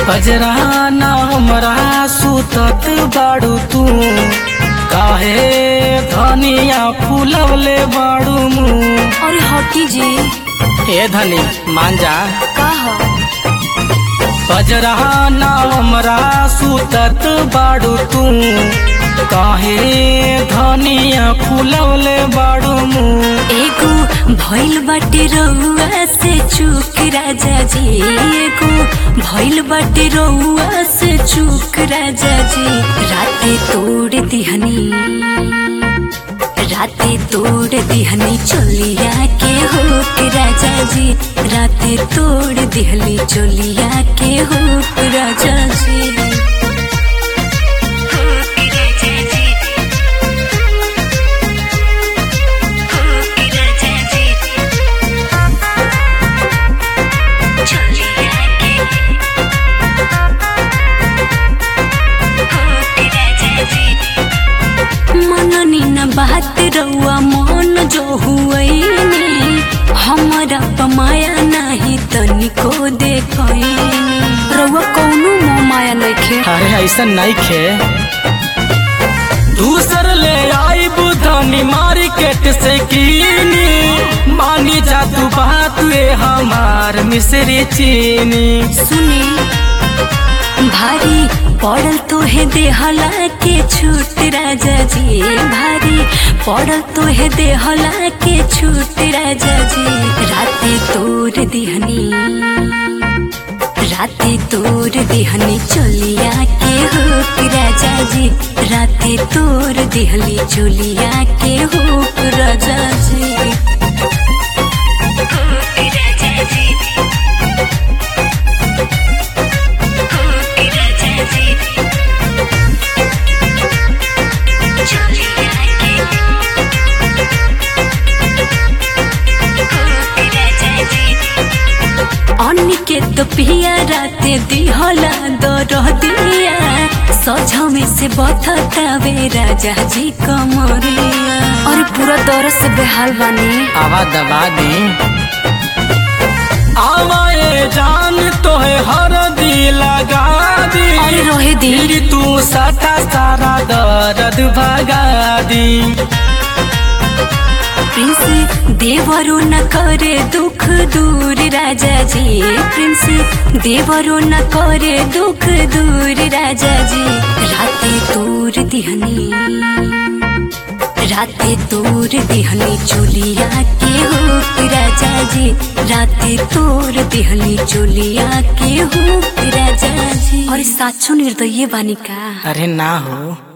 बजरा ना हमरा सुतत बाड़ू तू काहे धनिया फूलवले बाड़ू मुँह अरे हटी जी ए धनी मान जा का ह बजरा ना हमरा सुतत बाड़ू तू काहे धनिया फूलवले बाड़ू मुँह एगो भइल बाटे रउआ से चूक राजा जी एगो भइल बाटे रउआ से चूक राजा जी राते तोड़ दिहनी राते तोड़ दिहनी चोलिया के होक राजा जी राते तोड़ दिहली चोलिया के होक राजा जी होक राजा जी होक राजा जी चोलिया के होक राजा जी मननी न बात रउआ मन जो हुए हमारा पमाया नहीं तनिको देखनी रउआ कौनो मोह माया नइखे अरे ऐसा नहीं खे दूसर ले आई बुधनी मार्केट से कीनी मानी जा तू बात ये हमार मिश्री चीनी सुनी भारी पड़ल तोहे देहला के छूट राजा जी भारी पड़ल तोहे देहला के छूट राजा जी राते तोर दिहनी राते तोर दिहनी चोलिया के होक राजा जी राते तोर दिहली चोलिया के होक राजा जी होक राजा जी होक राजा जी चोलिया के होक राजा जी अन्य तो पिया राते दिहला दर दिया सझा में से बथतावे राजा जी कमरिया अरे पूरा दर से बेहाल बानी आवा दबा दे आवाए जान तो है हर दी लगा दी अरे रोहे दी फिर तू सटा सारा दर्द भगा दी प्रिंस देवरो न करे दुख दूर राजा जी प्रिंस देवरो न करे दुख दूर राजा जी राते दूर दिहनी राते दूर दिहनी चोलिया के होक राजा जी राते तोर दिहनी चोलिया के होक राजा जी अरे साचो निर्दय बानी का अरे ना हो